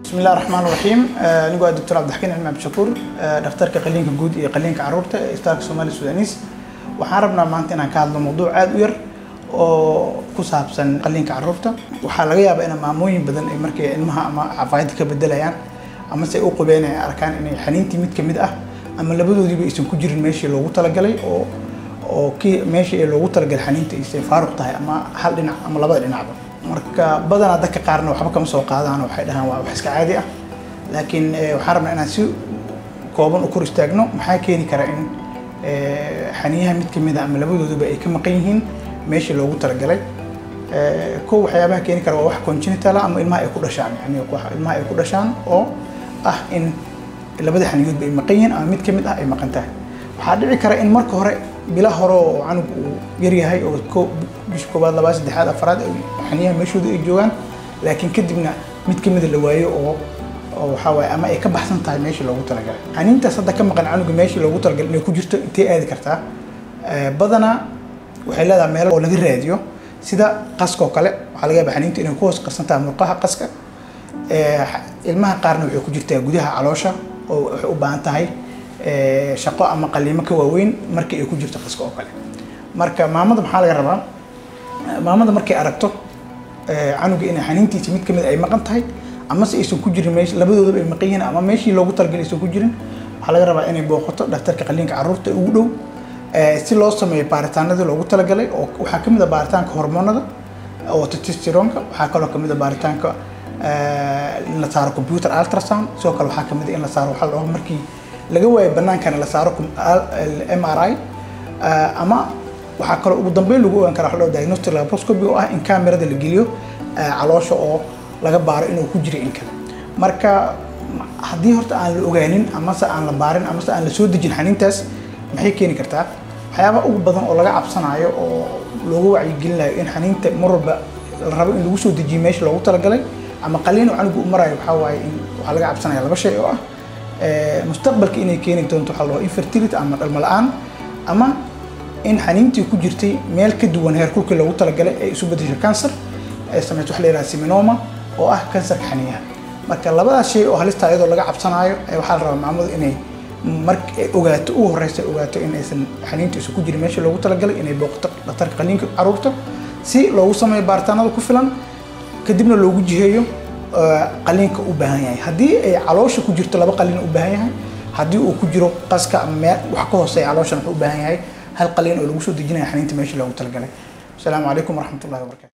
بسم الله الرحمن الرحيم anigoo ah doctor cabdixakiin cilmi cabdishakuur dhakhtarka qaliinka guud iyo qaliinka caruurta ee isbitaalka soomaali sudanis waxaan rabnaa maanta inaan ka hadlo mawduuc aad u yar oo ku saabsan qaliinka caruurta waxaa laga yaabaa in maamooyin badan ay markay ilmaha ama cafaayadda ka bedelayaan ama se u qabeen ay arkaan inay xaniintii mid kamid ah ama labadoodiiba aysan ku jirin meeshii loogu talagalay oo oo kii meeshii ee loogu talagalay xaniinta aysan faaruq tahay ama hal dhinac ama labada dhinacba marka badanaa dadka qaarna waxba kama soo qaadaan waxay dhahaan waa wax iska caadi ah laakiin waxaan rabnaa inaan si kooban u kor istaagno maxaa keeni kara in xaniyaha mid kamid a ama labadooduba ay ka maqan yihiin meeshii loogu talagalay kow waxyaabaha keeni kara waa wax congenital ama ilmaha ay ku dhashaan yani ilmaha ay ku dhashaan oo ah in labada xaniyoodba ay maqan yihiin ama mid kamid ah ay maqan tahay waxaa dhici kara in marka hore bila hore oo canug uu yaryahay oo bisha koobaad labaad saddexaad afaraad xaniyaha meeshooda ay joogaan laakiin kadibna mid kamida la waayo oo oo waxaa waaye ama ay ka baxsan tahay meeshii loogu talagalay xaniintaas hadda ka maqan canuga meeshii loogu talagalay inay ku jirto intee aadi kartaa badanaa waxay leedahay meelo oo laga raadiyo sida qaska oo kale waxaa laga yaabaa xaniinta inay ku hoos qarsan tahay murqaha qaska ilmaha qaarna waxay ku jirtaa gudaha caloosha oo waxay u baahan tahay shaqo ama qaliimo ka waaweyn markii ay ku jirto qaska oo kale marka maamada maxaa laga rabaa maamada markay aragto canuga inay xaniintiisa mid kamid ay maqan tahay ama se aysan ku jirin meesh labadoodaba ay maqan yihiin ama meeshii loogu talagalay aysan ku jirin waxaa laga rabaa inay booqato dhakhtarka qaliinka carruurta ugu dhow si loo sameeyo baaritaanadii loogu talagalay oo waxaa kamid a baaritaanka hormoonada oo testosteronka waxaa kaloo kamid a baaritaanka in la saaro computer ultrasound sidoo kale waxaa kamid a in la saaro waxaa la dhaho markii laga waayo banaankana la saaro m r i ama waxaa kaloo ugu dambeyn lagu ogaan kara waxa diagnostic laparoscopy oo ah in camerada la geliyo caloosha oo laga baaro inuu ku jiro in kale marka haddii horta aan la ogaanin amase aan la baarin amase aan la soo dejin xaniintaas maxay keeni kartaa waxyaaba ugu badan oo laga cabsanayo oo loogu wacyigelinayo in xaniinta mar walba la rabo in lagu soo dejiyo meesha loogu talagalay ama qaliin oo canugu u marayo waxaa waaye in waxaa laga cabsanaya laba shay oo ah mustaqbalka inay keeni doonto waxaa la dhaho infertility ama dhalmo la-aan ama in xaniintii ku jirtay meel ka duwan heerkulkii loogu talagalay ay isu bedesho cancer ay samayso wax la yidhaha seminoma oo ah kansarka xaniyaha marka labadaas shay oo halista iyadoo laga cabsanaayo waxaa la rabaa maamadu inay mar ogaato ugu horeysa ogaato in aysan xaniinta isu ku jirin meesha loogu talagalay inay booqato dhakhtarka qaliinka caruurta si loogu sameeyo baaritaanada ku filan kadibna loogu jiheeyo qaliinka u baahan yahay haddii ay caloosha ku jirto laba qaliin u baahan yahay haddii uu ku jiro qaska ama meel wax ka hooseeya calooshan wuxuu u baahan yahay hal qaliin oo lagu soo dejinaya xaniinta meesha loogu talagalay asalaamu calaykum waraxmatullahi wabarakatu